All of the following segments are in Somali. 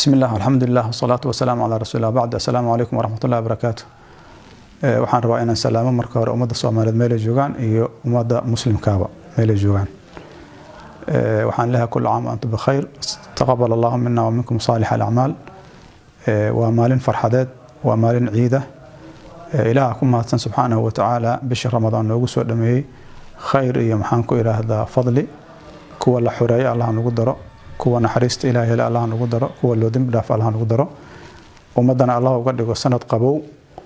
بسم الله والحمد لله والصلاة والسلام على رسول الله بعد السلام عليكم ورحمة الله وبركاته waxaan rabaa inaan salaamo marka hore ummadda soomaaliyeed meelay joogaan iyo ummadda muslimkaaba meelay joogaan waxaan leeyahay kula caam antum bikhayr taqabal allahu mina wa minkum saalix alacmaal waa maalin farxadeed waa maalin ciida ilaaha ku mahadsan subxaanahu watacaala bishii ramadaan noogu soo dhameeyey khayr iyo maxaan ku idhaahdaa fadli kuwa la xoreeya allah nagu daro kuwa naxariista ilaah hele allah nagu daro kuwa loo dembi dhaaf allah nagu daro ummaddana allah uga dhigo sanad qabow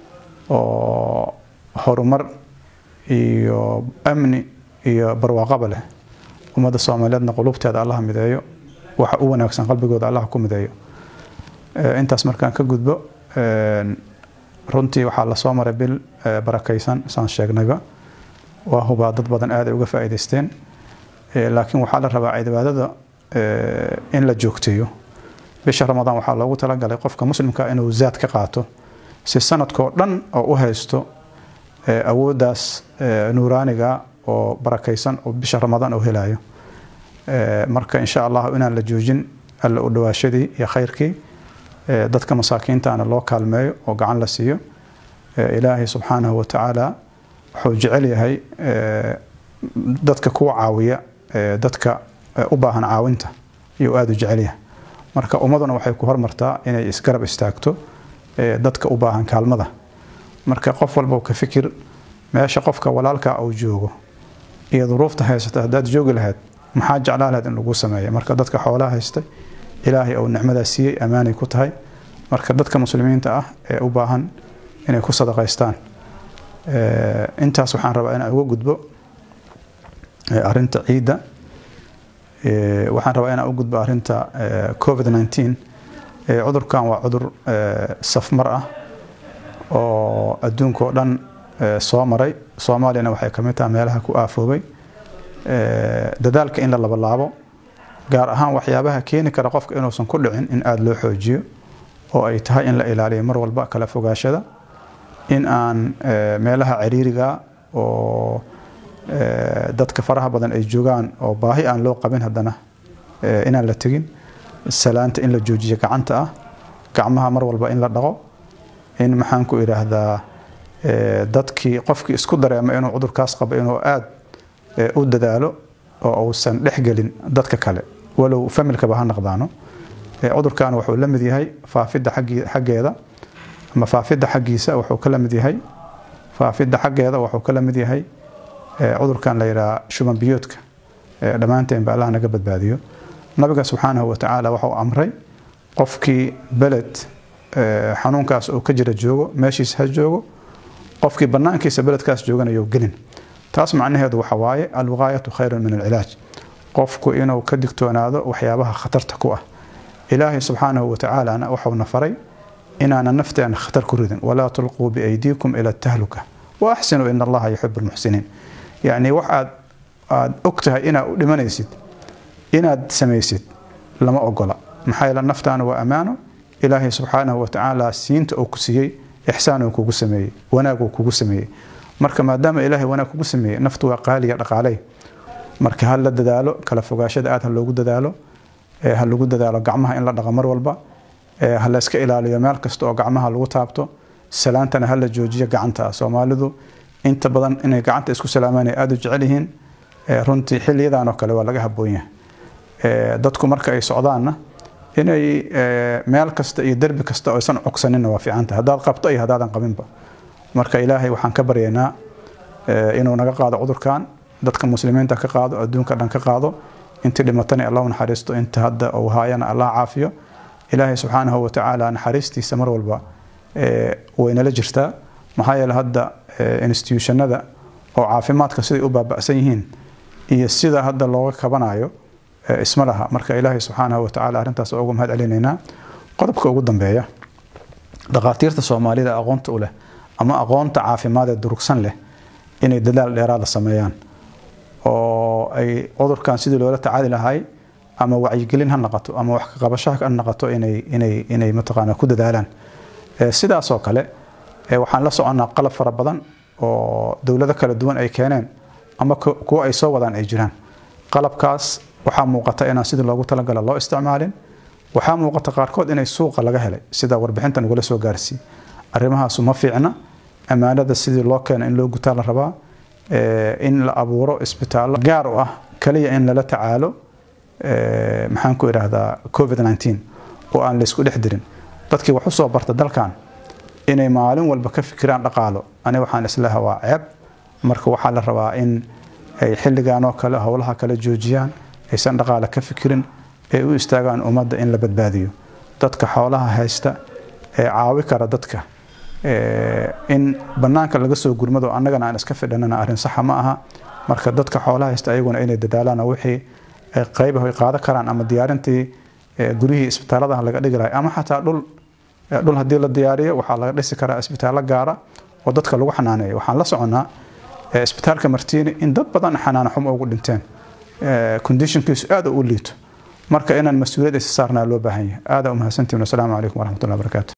oo horumar iyo amni iyo barwaaqaba leh ummadda soomaaliyeedna qulubteeda allah mideeyo waxa u wanaagsan qalbigooda allah ku mideeyo intaas markaan ka gudbo runtii waxaa lasoo maray bil barakaysan saan sheegnayba waa hubaa dad badan aad ay uga faa'iidaysteen laakiin waxaa la rabaa cibaadada in la joogteeyo bisha ramadaan waxaa loogu talagalay qofka muslimka inuu zaad ka qaato si sanadkoo dhan oo u haysto awooddaas nuuraaniga oo barakaysan oo bisha ramadaan uu helayo marka insha allah inaan la joojin alla u dhawaashadii iyo khayrkii dadka masaakiintaana loo kaalmeeyo oo gacan la siiyo ilaahay subxaanahu watacaala wuxuu jecel yahay dadka kuwa caawiya dadka u baahan caawinta iyuu aada u jecel yahay marka ummaduna waxay ku hormartaa inay isgarab istaagto dadka u baahan kaalmada marka qof walba ka fikir meesha qofka walaalka uu joogo iyo duruufta haysata haddaad joogi lahayd maxaa jeclaa lahayd in lagu sameeya marka dadka xoolaha haystay ilaahay uu nicmadaa siiyey ammaanay ku tahay marka dadka muslimiinta ah ee u baahan inay ku sadaqaystaan intaas waxaan rabaa inaan uga gudbo arinta ciidda waxaan rabaa inaan u gudbo arinta covid 19 cudurkan waa cudur safmar ah oo adduunka oo dhan soo maray soomaaliyana waxay kamid tahay meelaha ku aafoobay dadaalka in la labalaabo gaar ahaan waxyaabaha keeni kara qofka inuusan ku dhicin in aada loo xoojiyo oo ay tahay in la ilaaliyo mar walba kala fogaashada in aan meelaha ciriiriga oo dadka faraha badan ay joogaan oo baahi aan loo qabin haddana inaan la tegin salaanta in la joojiyo gacanta ah gacmaha mar walba in la dhaqo in maxaan ku idhaahdaa dadkii qofkii isku dareema inuu cudurkaas qabo inuu aada u dadaalo oo uusan dhexgelin dadka kale walow familkaba ha naqdaano cudurkan wuxuu la mid yahay faafidda xaggeeda ama faafidda xaggiisa wuxuu ka la mid yahay faafidda xaggeeda wuxuu ka la mid yahay cudurkan la yidhaha shuban biyoodka dhammaanteen ba allah naga badbaadiyo nabiga subxaanahu watacaala waxau amray qofkii beled xanuunkaas oo ka jira joogo meeshiisa ha joogo qofkii banaankiisa beledkaas jooganayo gelin taas macnaheedu waxa waaye alwiqaayatu khayrun min alcilaaj qofku inuu ka digtoonaado waxyaabaha khatarta ku ah ilaahay subxaanahu watacaalana waxauna faray inaana nafteena khatar ku ridin walaa tulquu biaydiikum ila tahluka wa axsinuu in allaha yuxibu lmuxsiniin yacni wax aad aada og tahay inaad u dhimanaysid inaad samaysid lama ogola maxaa yeele naftaana waa ammaano ilaahay subxaanahu watacaala siinta uu ku siiyey ixsaan uu kugu sameeyey wanaag uu kugu sameeyey marka maadaama ilaahay wanaag kugu sameeyey naftu waa qaaliya dhaqaaley marka ha la dadaalo kala fogaashada aad ha loogu dadaalo ha lagu dadaalo gacmaha in la dhaqo mar walba ha la iska ilaaliyo meel kasta oo gacmaha lagu taabto salaantana ha la joojiyo gacanta soomaalidu inta badan inay gacanta isku salaamaan ay aada u jecel yihiin runtii xiliyadan oo kale waa laga haboon yahay dadku marka ay socdaanna inay meel kasta iyo derbi kasta aysan cogsaninna waa fiicanta haddaad qabto iyo haddaadan qabinba marka ilaahay waxaan ka baryaynaa inuu naga qaado cudurkan dadka muslimiinta ka qaado adduunka dhan ka qaado intii dhimatana allah naxariisto inta hadda uu haayana allah caafiyo ilaahay subxaanahu watacaala naxariistiisa mar walba waynala jirtaa maxaa yeele hadda institutionada oo caafimaadka siday u baaba'san yihiin iyo sida hadda looga kabanayo isma laha marka ilaahay subxaanahu watacaala arrintaas uga mahad celinaynaa qodobka ugu dambeeya dhakhaatiirta soomaalida aqoonta u leh ama aqoonta caafimaad ee durugsan leh inay dadaal dheeraada sameeyaan oo ay cudurkan sidii loola tacaali lahay ama wacyigelin ha noqoto ama wax kaqabasho ha noqoto inay inay inay mataqaana ku dadaalaan sidaasoo kale waxaan la soconnaa qalab fara badan oo dowlado kala duwan ay keeneen ama kuwa ay soo wadaan ay jiraan qalabkaas waxaa muuqata inaan sidii loogu talagala loo isticmaalin waxaa muuqata qaarkood inay suuqa laga helay sida warbixintan ugula soo gaarsiiyey arrimahaasu ma fiicna ammaanada sidii loo keena in loo gutaa la rabaa in la abuuro isbitaallo gaar u ah kaliya in lala tacaalo maxaan ku idhaahdaa covid 19 oo aan laysku dhex dirin dadkii wax u soo barta dalkan inay maalin walba ka fikiraan dhaqaalo ani waxaan islaha waa ceeb marka waxaa la rabaa in ay xilligan oo kale howlaha kale joojiyaan aysan dhaqaale ka fikirin ay u istaagaan ummadda in la badbaadiyo dadka xoolaha haysta ee caawi kara dadka in banaanka laga soo gurmado annagana aan iska fidhanana arrin saxa ma aha marka dadka xoolaha haysta ayaguna inay dadaalaan wixii qaybaha ay qaadan karaan ama diyaarintii guryihii isbitaalladaha laga dhigi lahay ama xataa dhul dhul haddii la diyaariyo waxaa laga dhisi karaa isbitaallo gaara oo dadka lagu xanaaneeyo waxaan la soconnaa isbitaalka martiini in dad badan xanaano xumo ugu dhinteen conditionkiisu aad u liito marka inaan mas-uuliyad isa saarnaa loo baahan yahay aada u mahadsantihin wasalaamu calaykum waraxmatullahi wabarakaatu